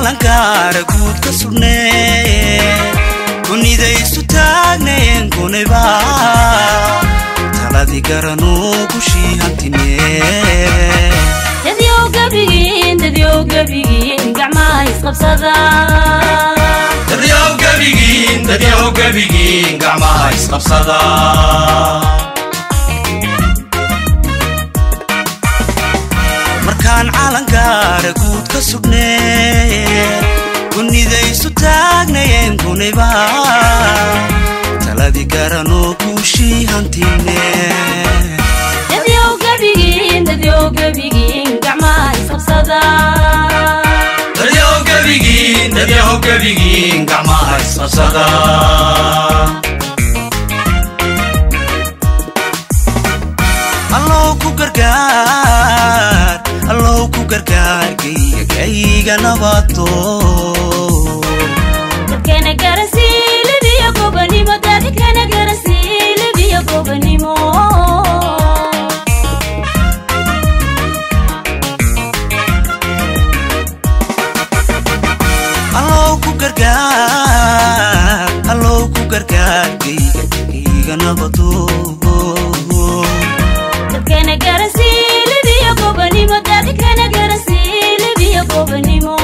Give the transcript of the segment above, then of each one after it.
calankaara guud ka sugnee kunidaysu taagneen kunayba taladii garanuu gushii hantinee dadyow gebigiin dadyow gebigiin gacmaha isqabsada dadyow gebigiin dadyow gebigiin gacmaha isqabsada markaan calankaara guud ka sugnee kunidaysu taagnayeen kunayba taladii garanuu guushii hantinee dadyow gebigiin dadyow gebigiin gacmaha isqabsada dadyow gebigiin dadyow gebigiin gacmaha isqabsada allow ku gargaar allow ku gargaar geyga gayga nabato dadkana garasiilibiyo gobanimo dadkana garasiilibiyo gobanimo allow ku gargaar allow ku gargaar geyga gayga nabato dadkana garasiilibiyo gobanimo dadkana garasiilibiyo gobanimo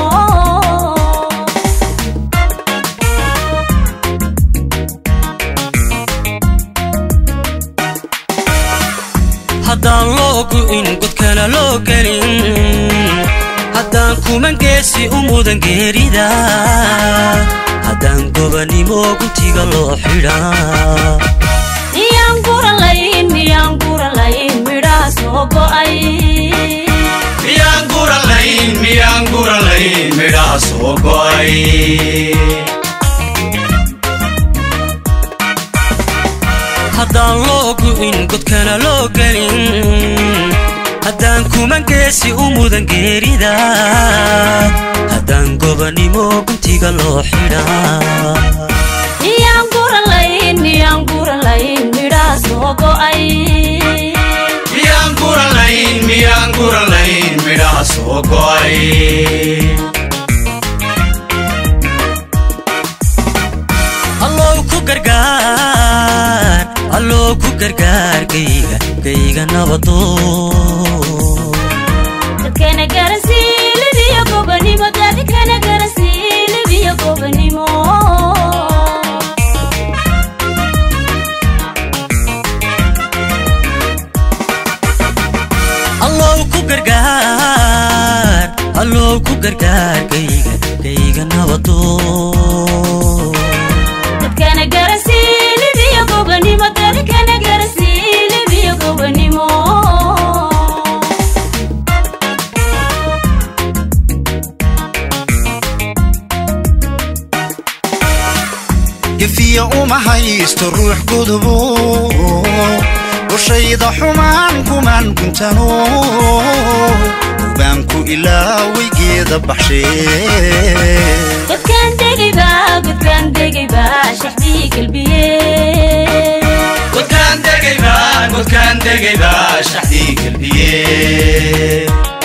haddaan loo gu'in godkana loo gelin haddaan kuman geesi u mudan geerida haddaan gobanimo guntiga loo xidhaa miyaan guralayn miyaan guralayn midhaha soo go'ay miyaan guralayn miyaan guralayn midhaha soo go'ay haddaan loo gu'in godkana loo gelin haddaan kuman geesi u mudan geerida haddaan gobanimo guntiga loo xidhaa miyaan guralayn miyaan guralayn midhaha soo go'ay miyaan guralayn miyaan guralayn midhaha soo go'ay allow ku gargaar allow ku gargaar gayga gayga nabado dadkana garasiilibiyo gobanimo dadkana garasiilibiyo gobanimo allow ku gargaar allow ku gargaar gayga gayga nabado dadkana garasiilibiyo gobanimo dadkana garasiilibiyo gobanimo gefiya uma haysto ruux gudubo qoshayda xumaan kumaan guntano ubaanku ilaaway geeda baxshee godkaan degayba godkaan degayba shaxdii galbiye godkaan degayba godkaan degayba shaxdii galbiye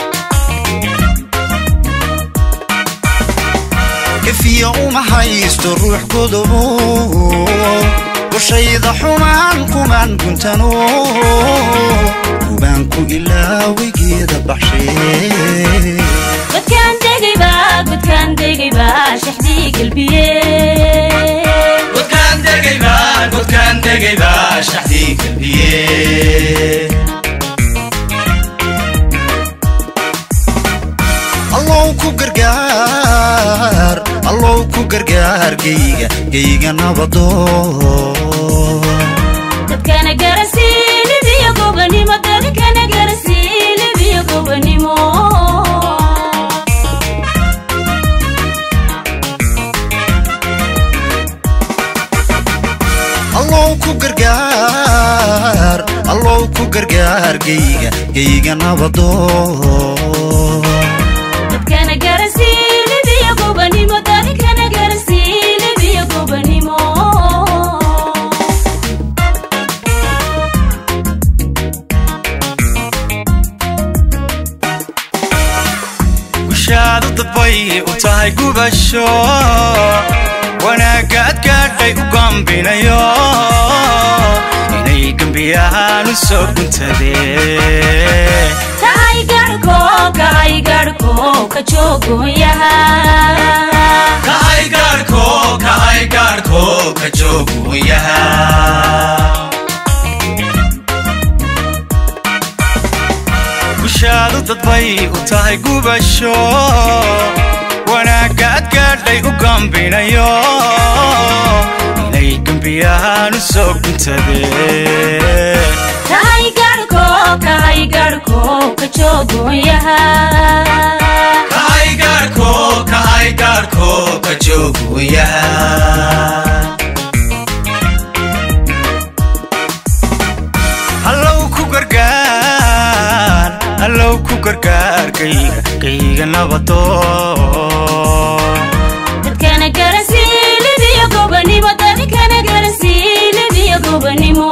gefiya uma haysto ruux gudubo qoshayda xumaan kumaan guntano ubaanku ilaaway geeda baxshee godkaan degayba godkaan degayba shaxdii galbiye godkaan degayba godkaan degayba shaxdii galbiye allow ku gargaar allow ku gargaar geyga geyga nabado dadkana garasiilibiyo gobanimo dadkana garasiilibiyo gobanimo allow ku gargaar allow ku gargaar geyga geyga nabado dadkana garasiilibiyo gobanimo dadkana garasiilibiyo gobanimo gushaadu dabay bay u tahay gubasho wanaagga ad gaadhay u gambinayo inay gembiyahaan u soo guntadeen kahay garhko kahay garhko ka joogoyaha kahay gaadhko kahay gaadhko ka jooguyaha gushaadu dad bay u tahay gubasho wanaagga ad gaadhay u gambinayo inay gembiyahaan u soo guntadeen kahay garhko kahay garhko ka joogoyaha kahay gaadhko kahay gaadhko ka jooguyaha hallow ku gargaar hallow ku gargaar kayga kayga nabadoon dadkana garansii libiya gobanimo dadkana garansii libiya gobanimo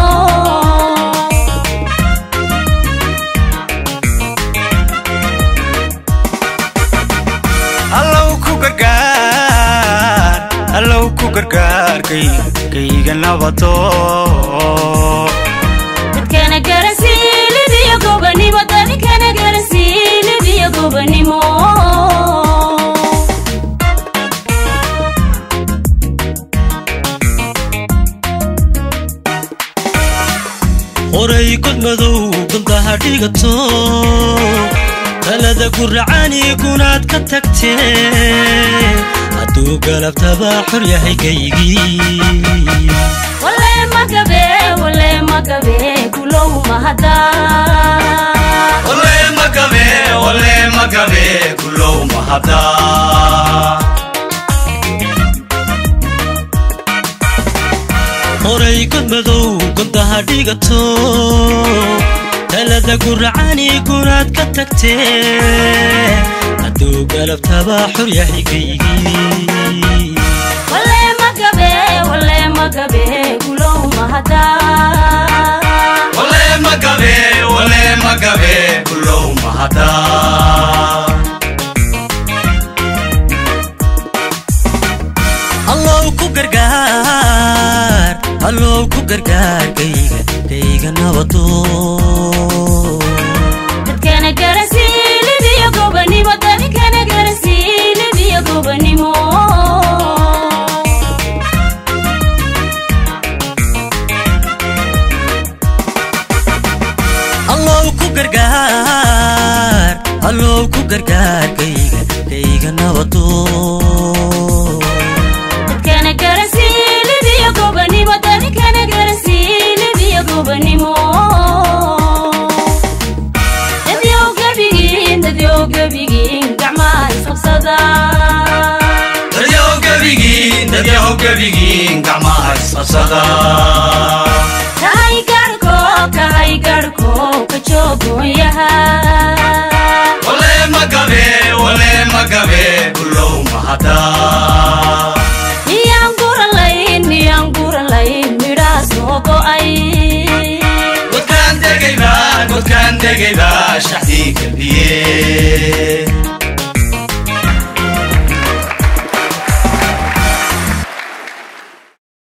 hallow ku gargaar hallow ku gargaar kayga kayga nabadoon dadkana garansii libiya gobanimo dadkana garansii libiya gobanimo horay god madow gundaha dhigato talada guracani gunaad ka tagtee hadduu galabtaba xor yahay gaygii wale magabe wale magabe kulow mahada ole magabe ole magabe kulow mahada horay god madow gundaha dhigato talada guracani gunaad ka tagtee hadduu galabtaba xor yahay gaygii wale magabe wale magabe kulow mahada ole magabe ole magabe kulow mahada allow ku gargaar allow ku gargaar kayga kayga nabadoon dadkana garansii libiya gobanimo dadkana garansii libiya gobanimo allow ku gargaar allow ku gargaar kayga kayga nabadoon dadkana garansii libiya gobanimo dadkana garansii libiya gobanimo dadyow gebigiin dadyow gebigiin gacmaha isqabsada dadyaw gebigiin dadyaw gebigiin gacmaha isqabsada kahay garhko kahay garhko ka joogoyaha ole magabe ole magabe kulow mahada miyaan guralayn miyaan guralayn midhaa soo go'ay godkaan degayba godkaan degayba shaxdii galbiye